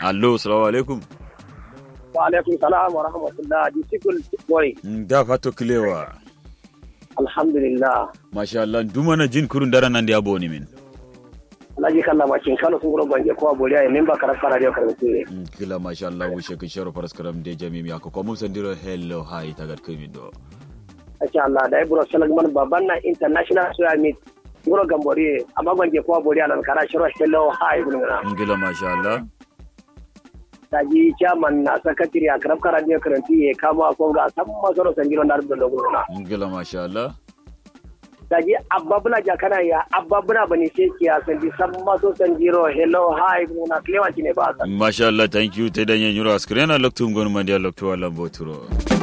allo assalamu alaikum wa alaikum salam wa rahmatullah di sikul wari da fato kilewa alhamdulillah masha Allah dumana jin kurun dara nan da ya boni min alhaji kalla makin kano sun gura bange kowa boliya ya memba karar kara da karbi ture kila masha Allah wushe kin sharo faras karam de jami mi ko mun sandiro hello hi tagat kimi do insha Allah da ibro salagman baban na international suya meet gura gambori amma bange kowa boliya nan kara shiro hello hi gulmuna kila masha Allah taji chairman na sakatiri a karab kara da karanti ya kama ko ga san masoro sanjiro na rubda gulmuna kila masha Allah daji abba bula jakana ya abba bula bani seki ya sandi san maso sanjiro hello hi muna klewa kine ba masha Allah thank you te danye nyuro askrena loktu ngon mandia loktu wala boturo